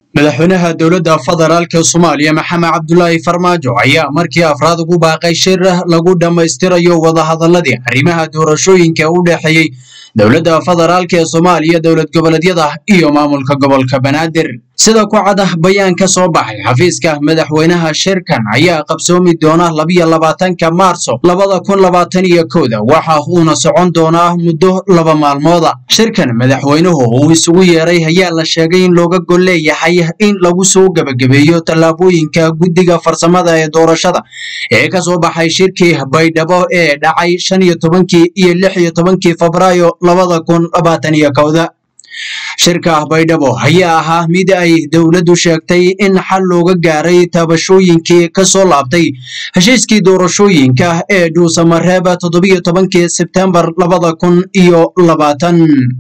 madaxweynaha dowladda federaalka soomaaliya maxamed cabdulaahi farmaajo ayaa markii afraad ugu baaqay shir lagu dhammaystirayo wadahadaladii arrimaha doorashooyinka u dhexeeyey dowladda federaalka ee soomaaliya dowlad goboleedyada iyo maamulka gobolka banaadir sida ku cad ah bayaan ka soo baxay xafiiska madaxweynaha shirkan ayaa qabsoomi doona labiyo labaatanka maarso labada kun labaatan iyo kowda waxa uuna socon doonaa muddo laba maalmooda shirkan madaxweynuhu uu isugu yeeray ayaa la sheegay in looga gol leeyahay in lagu soo gebagabeeyo tallaabooyinka guddiga farsamada ee doorashada ee ka soo baxay shirkii baydhabo ee dhacay shan iyo tobankii iyo lix iyo tobankii febraayo labada kun labaatan iyo kowda shirka baydhabo ayaa ahaa mid ay dowladdu sheegtay in xal looga gaaray taabashooyinkii ka soo laabtay heshiiskii doorashooyinka ee dhuusamareeb toddobiyo tobankii sebtembar labada kun iyo labaatan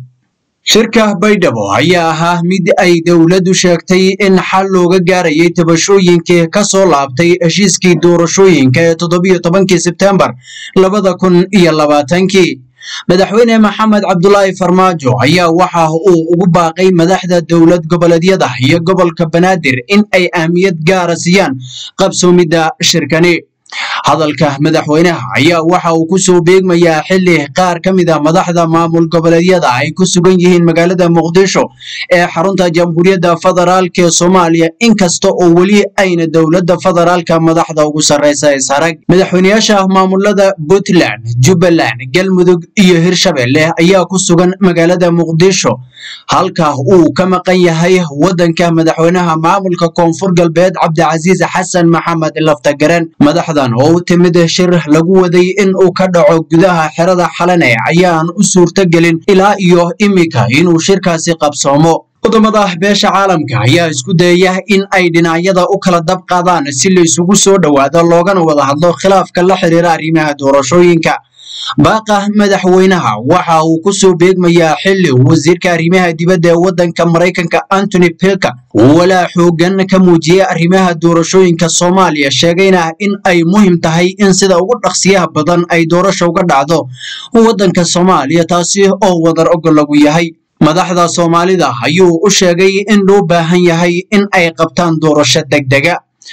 shirka baydhabo ayaa ahaa mid ay dowladdu sheegtay in xal looga gaarayay tabashooyinkii ka soo laabtay heshiiskii doorashooyinka ee toddobiyo tobankii sebtembar labada kun iyo labaatankii madaxweyne maxamed cabdulaahi farmaajo ayaa waxa uu ugu baaqay madaxda dowlad goboleedyada iyo gobolka banaadir in ay ahmiyad gaara siiyaan qabsoomidda shirkani hadalka madaxweynaha ayaa waxa uu ku soo beegmayaa xilli qaar ka mid a madaxda maamul goboleedyada ay ku sugan yihiin magaalada muqdisho ee xarunta jamhuuriyadda federaalka ee soomaaliya inkasta oo weli ayna dowladda federaalka madaxda ugu sarreysa isarag madaxweyneyaasha maamulada puntland jubbaland galmudug iyo hirshabelle ayaa ku sugan magaalada muqdisho halka uu ka maqan yahay waddanka madaxweynaha maamulka koonfur galbeed cabdicasiis xasan maxamed laftagaren madaxdan oo u timid shir lagu waday in uu ka dhaco gudaha xerada xalane ayaan u suurtogelin ilaa iyo imika inuu shirkaasi qabsoomo wadamada beesha caalamka ayaa isku dayaya in ay dhinacyada u kala dab qaadaan si la isugu soo dhowaado loogana wada hadlo khilaafka la xiriira arrimaha doorashooyinka baaqa madaxweynaha waxa uu ku soo beegmayaa xilli wasiirka arrimaha dibadda ee waddanka maraykanka antony pilka uu walaa xoogan ka muujiyey arrimaha doorashooyinka soomaaliya sheegayna in ay muhim tahay in sida ugu dhaqsiyaha badan ay doorasha uga dhacdo waddanka soomaaliya taasi oo wadar ogol lagu yahay madaxda soomaalida ayuu u sheegay in loo baahan yahay in ay qabtaan doorasho degdega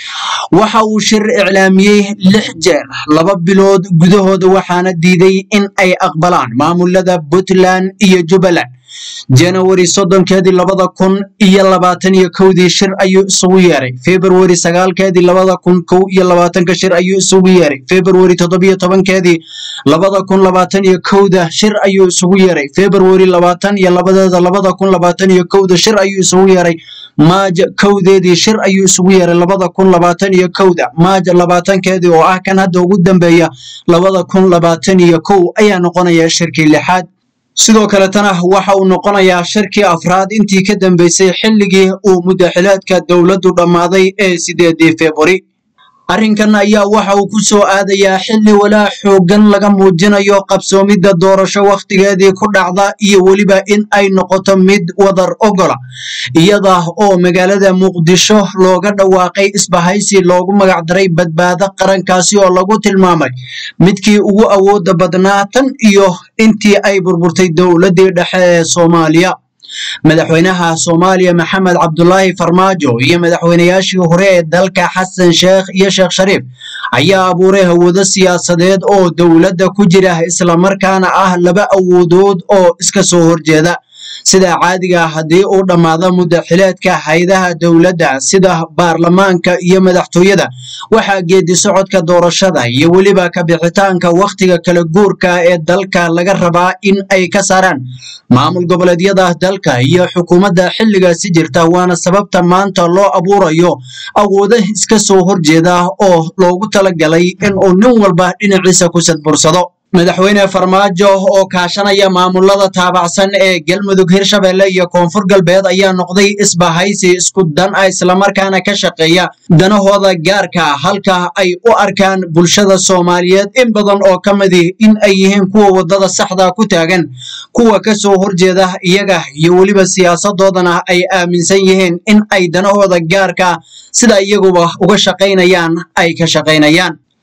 waxa uu shir iclaamiyey lix jeer laba bilood gudahooda waxaana diiday in ay aqbalaan maamulada puntland iyo jubbaland janawari soddonkeedii labada kun iyo labaatan iyo kowdii shir ayuu isugu yeeray februari sagaalkeedii labada kun kow iyo labaatanka shir ayuu isugu yeeray februari toddobiyo tobankeedii labada kun labaatan iyo kowda shir ayuu isugu yeeray februari labaatan iyo labadeeda labada kun labaatan iyo kowda shir ayuu isugu yeeray maaj kowdeedii shir ayuu isugu yeeray labada kun labaatan iyo kowda maaj labaatankeedii oo ah kan hadda ugu dambeeya labada kun labaatan iyo kow ayaa noqonaya shirkii lixaad sidoo kaletana waxa uu noqonayaa shirkii afraad intii ka dambeysay xilligii uu muddaxileedka dowladdu dhammaaday ee sideedii februari arrinkan ayaa waxa uu ku soo aadayaa xilli walaa xooggan laga muujinayo qabsoomidda doorasho wakhtigeedii ku dhacda iyo weliba in ay noqoto mid wadar ogola iyada oo magaalada muqdisho looga dhawaaqay isbahaysi loogu magacdaray badbaado qarankaasi oo lagu tilmaamay midkii ugu awooda badnaa tan iyo intii ay burburtay dowladdii dhexe ee soomaaliya madaxweynaha soomaaliya maxamed cabdulaahi farmaajo iyo madaxweynayaashii hore ee dalka xasan sheekh iyo sheekh shariif ayaa abuuray hawado siyaasadeed oo dowladda ku jira islamarkaana ah laba awoodood oo iska soo horjeeda sida caadiga haddii uu dhammaado muddaxileedka haydaha dowladda sida baarlamaanka iyo madaxtooyada waxaa geedi socodka doorashada iyo weliba ka bixitaanka wakhtiga kala guurka ee dalka laga rabaa in ay ka saaraan maamul goboleedyada dalka iyo xukuumadda xilligaasi jirta waana sababta maanta loo abuurayo awoodo iska soo horjeeda oo loogu talagalay inuu nin walba dhinaciisa ku sadbursado madaxweyne farmaajo oo kaashanaya maamulada taabacsan ee galmudug hirshabelle iyo koonfur galbeed ayaa noqday isbahaysi isku dan ah islamarkaana ka shaqeeya danahooda gaarka halka ay u arkaan bulshada soomaaliyeed in badan oo ka midi in ay yihiin kuwa wadada saxda ku taagan kuwa ka soo horjeeda iyaga iyo weliba siyaasadoodana ay aaminsan yihiin in ay danahooda gaarka sida iyaguba uga shaqaynayaan ay ka shaqaynayaan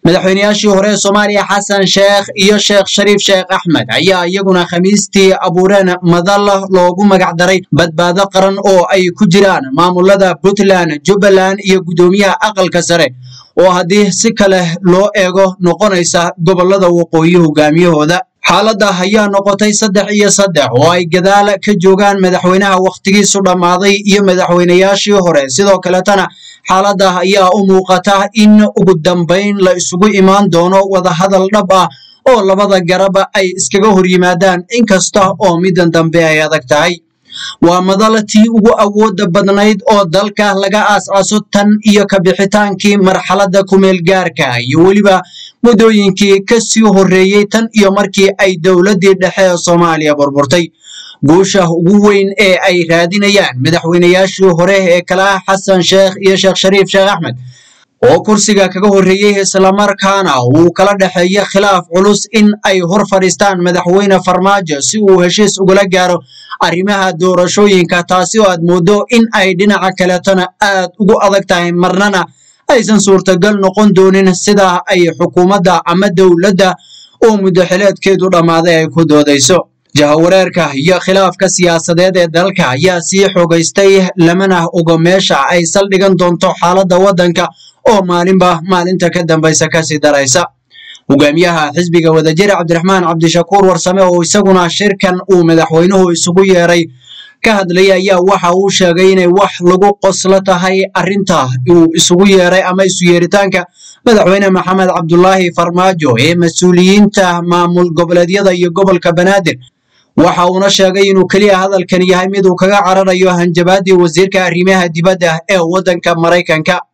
madaxweynayaashii hore ee soomaaliya xasan sheekh iyo sheekh shariif sheekh axmed ayaa iyaguna khamiistii abuureen madal loogu magac daray badbaado qaran oo ay ku jiraan maamulada puntland jubbaland iyo guddoomiyaha aqalka sare oo haddii si kale loo eego noqonaysa gobolada waqooyi hogaamiyahooda xaaladda ayaa noqotay saddex iyo saddex oo ay gadaal ka joogaan madaxweynaha wakhtigiisu dhammaaday iyo madaxweynayaashii hore sidoo kaletana xaaladda ayaa u muuqata in ugu dambayn la isugu imaan doono wadahadal dhab ah oo labada garaba ay iskaga hor yimaadaan inkasta oo middan dambe ay adag tahay waa madal tii ugu awooda badnayd oo dalka laga aas-aaso tan iyo kabixitaankii marxaladda kumeel gaarka iyo weliba muddooyinkii ka sii horreeyey tan iyo markii ay dowladdii dhexe ee soomaaliya burburtay guusha ugu weyn ee ay raadinayaan madaxweynayaashii hore ee kala ah xasan sheekh iyo sheekh shariif sheekh axmed oo kursiga kaga horreeyey islamarkaana uu kala dhexeeya khilaaf culus in ay hor fadhiistaan madaxweyne farmaajo si uu heshiis ugula gaaro arrimaha doorashooyinka taasi oo aad mooddo in ay dhinaca kaletana aad ugu adag tahay marnana aysan suurtagal noqon doonin sida ay xukuumadda ama dowladda oo muddaxileedkeedu dhammaaday ay ku doodayso jahawareerka iyo khilaafka siyaasadeed ee dalka ayaa sii xogaystay lamana ogo meesha ay saldhigan doonto xaaladda waddanka oo maalinba maalinta ka dambaysa kasii daraysa hogaamiyaha xisbiga wadajira cabdiraxmaan cabdishakuur warsame oo isaguna shirkan uu madaxweynuhu isugu yeeray ka hadlaya ayaa waxa uu sheegay inay wax lagu qoslo tahay arrinta uu isugu yeeray ama isu yeeritaanka madaxweyne maxamed cabdulaahi farmaajo ee mas-uuliyiinta maamul goboleedyada iyo gobolka banaadir waxa uuna sheegay inuu keliya hadalkan yahay mid uu kaga cararayo hanjabaadii wasiirka arrimaha dibadda ee waddanka maraykanka